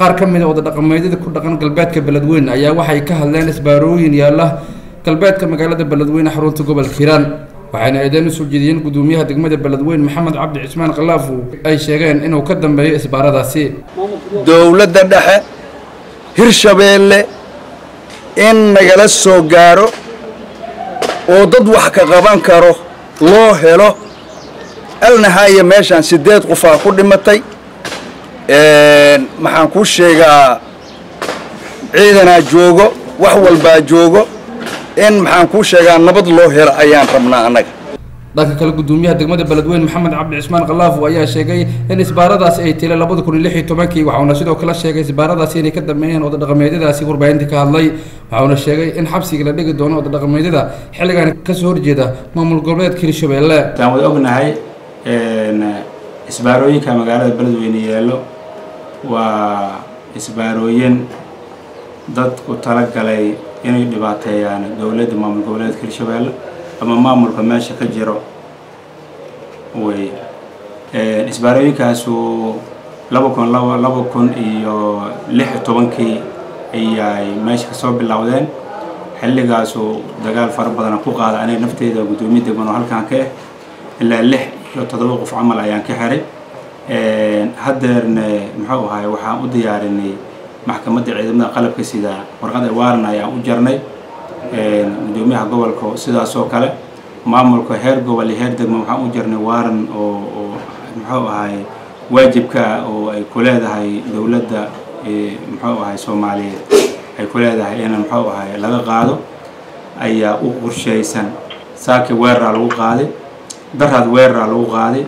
qaar ka mid a wadadhaqameedyada ku dhaqan galbeedka beledweyne ayaa waxay ka hadleen isbaarooyin yaalla galbeedka magaalada beledweyne xarunta gobolka hiiraan waxayna eedeen usoo jeediyeen gudoomiyaha degmada beledweyne maxamed cabdi cismaan khalaafo ay sheegeen inuu ka dambeeyo isbaaradaasi dowladda dhexe hirshabeelle in nagala soo gaaro oo dad wax ka qaban karo loo helo alnahaaya meeshaan siddeed qofaa ku dhimatay maxaan kuu sheegaa ciidanaa joogo wax walbaa joogo in maxaan kuu sheegaa nabad loo helo ayaan rabnaa annaga dhanka kale gudoomiyaha degmada beledweyne maxamed cabdi cismaan khalaafo ayaa sheegay in isbaaradaasi ay tila labada kun iyo lix iyo tobankii waxauna sidoo kale sheegay isbaaradaasi inay ka dambeeyeen wadadhaqameedyadaasi warbaahintii ka hadlay waxauna sheegay in xabsiga la dhigi doono wadadhaqameedyada xilligan kasoo horjeeda maamul goboleedka hirshabeelle waan wada ognahay isbaarooyinka magaalada beledweyne yeelo waa isbaarooyin dadku talagalay inay dhibaateeyaan dowladda maamul goboleedka hirshabeelle ama maamulka meesha ka jiro wey isbaarooyinkaasu laba kun laba laba kun iyo lix iyo tobankii ayay meesha kasoo bilowdeen xilligaasu dagaal fara badana ku qaada aniga nafteyda guddoomiye degman oo halkaan ka ah ilaa lix iyo toddoba qof camal ayaan ka xiray haddeerne muxuu ahay waxaan u diyaarinay maxkamadda ciidamada qalabka sida warqad waaran ayaan u jarnay gudoomiyaha gobolka sidaas oo kale maamulka heer gobol iyo heer degmo waxaan u jarnay waaran oo oo muxuu ahay waajibka oo ay ku leedahay dowladda muxuu ahay soomaaliyeed ay ku leedahay in muxuu ahay laga qaado ayaa u qorshaysan saaki weeraraa lagu qaaday daraad weeraraa lagu qaaday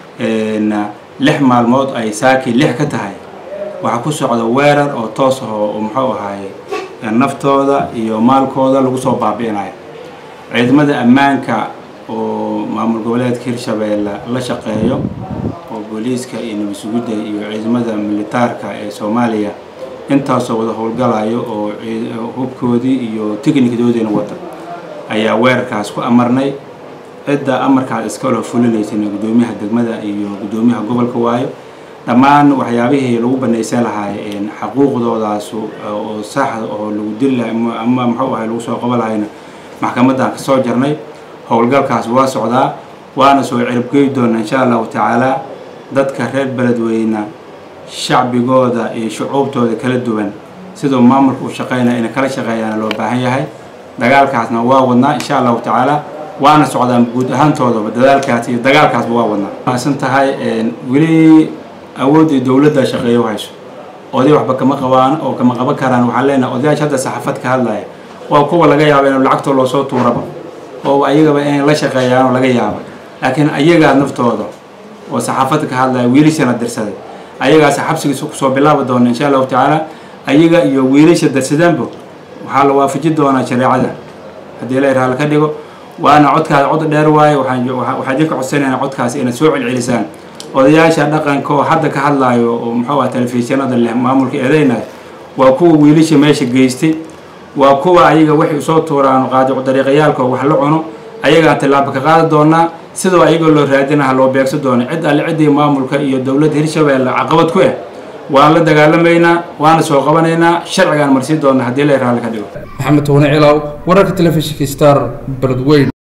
lix maalmood ay saaki lix ka tahay waxaa ku socda weerar oo toos ah oo muxuu ahay naftooda iyo maalkooda lagu soo baabi'inayo ciidamada ammaanka oo maamul goboleedka hirshabeelle la shaqeeyo oo booliiska iyo nabadsugidda iyo ciidamada militaarka ee soomaaliya intaasoo wada howlgalayo oo hubkoodii iyo tiknikdoodiina wata ayaa weerarkaas ku amarnay cidda amarkaas iskalo fulinaysana guddoomiyaha degmada iyo guddoomiyaha gobolka waayo dhammaan waxyaabihii lagu banaysan lahay xaquuqdoodaas oo saxda oo lagu dili lahay ama muxuu ahay lagu soo qaban lahayna maxkamaddaan ka soo jarnay howlgalkaas waa socdaa waana soo ciribgey doona insha allahu tacaala dadka reer beledweyne shacbigooda iyo shucuubtooda kala duwan sidoo maamulka u shaqeynaya inay kala shaqeeyaana loo baahan yahay dagaalkaasna waa wadnaa insha allahu tacaala waana socdaan guud ahaantoodaba dadaalkaas iyo dagaalkaasba waa wadnaa maasan tahay weli awooddii dowladda shaqeeyo hayso oday waxba kama qabaan oo kama qaban karaan waxaan leenahay odayaasha hadda saxaafad ka hadlaya waa kuwa laga yaaba in lacagtoo loosoo tuuraba oo ayagaba inay la shaqeeyaan oo laga yaaba laakiin ayagaa naftooda oo saxaafadda ka hadlaya wiilashana dirsaday ayagaas xabsigiisa kusoo bilaabi doona insha allahu tacaala ayaga iyo wiilasha darsadaanba waxaa la waafaji doonaa shareecada haddii la irhaal ka dhigo waana codkaas cod dheer waaye waxaan idinka codsanayna codkaas inaad soo celcelisaan odayaasha dhaqanka oo hadda ka hadlaayo oo muxuu ah telefishinada leh maamulka eedeynaya waa kuwa wiilasha meesha geystay waa kuwa ayaga waxay usoo tuuraan qaadicu dariiqayaalka oo wax la cuno ayagaan tillaabo ka qaadi doonaa sidoo ayagoo loo raadinaha loo beegsan doono cid alle ciddii maamulka iyo dowladda hirshabeelle caqabad ku ah waan la dagaalamaynaa waana soo qabanaynaa sharcigaan marsiin doona haddii la raalli ka dhigo maxamed towane cilaw wararka telefishinka star beledweyn